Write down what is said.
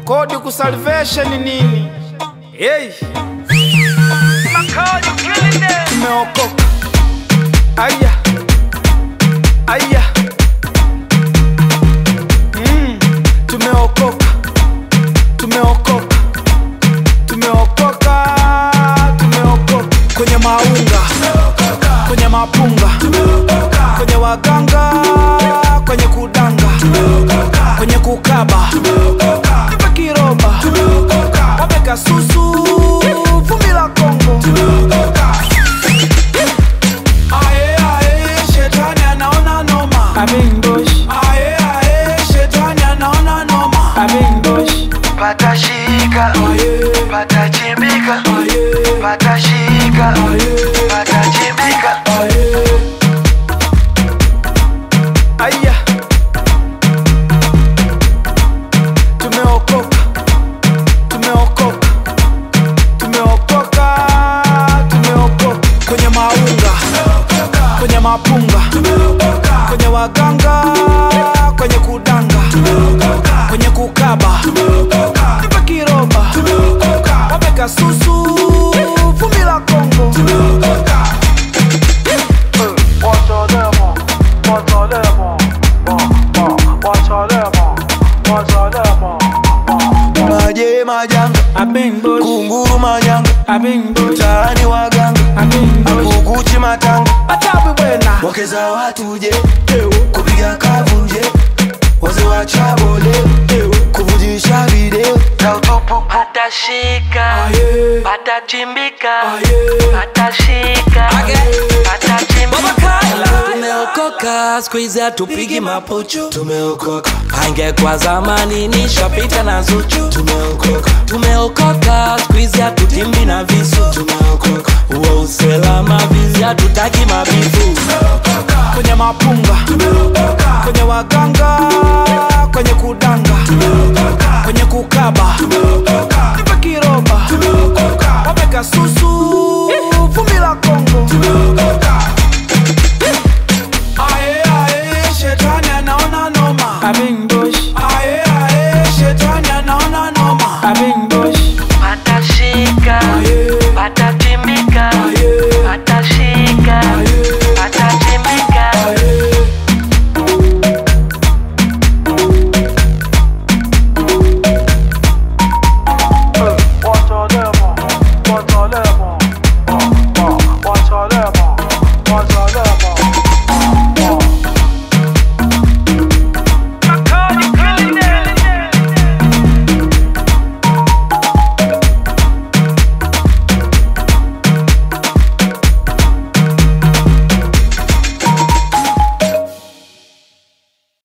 kodi ku salvation nini? Hey. Tumeokoka. Aya. Aya. Mm. Tumeokoka. Tumeokoka. Tumeokoka. Tumeokoka. Kwenye maunga. Kwenye mapunga. Kwenye waganga. Kwenye kudanga. Kwenye kukaba. Nipe kiroba. Wameka susu. Vumbi la Kongo. Aye, aye, shetani anaona noma. Aye, aye, shetani anaona noma. patashika Aye, patachimbika aye, patashika aye. patachimbika Aya, tumeokoka, tumeokoka, tumeokoka, tumeokoka kwenye maunga, kwenye mapunga, kwenye waganga, kwenye kudanga, kwenye kukaba, nipe kiroba, wameka susu, vumbi la Kongo. maje majanga kunguru manyanga Abingbosh, mtaani waganga Abingbosh, akukuchi matanga Atabu bwena wakeza watu je kupiga kavunje waze wa chabole kuvujisha video za utupu patashika Aye, patachimbika aye, patashika patachimbika tumeokoka skuizi hatupigi mapuchu tumeokoka angekwa zamani nishapita na zuchu tumeokoka tumeokoka skuizi hatutimbi na visu tumeokoka uwe uselama vizi hatutaki mabifu kwenye mapunga, kwenye waganga, kwenye kudanga,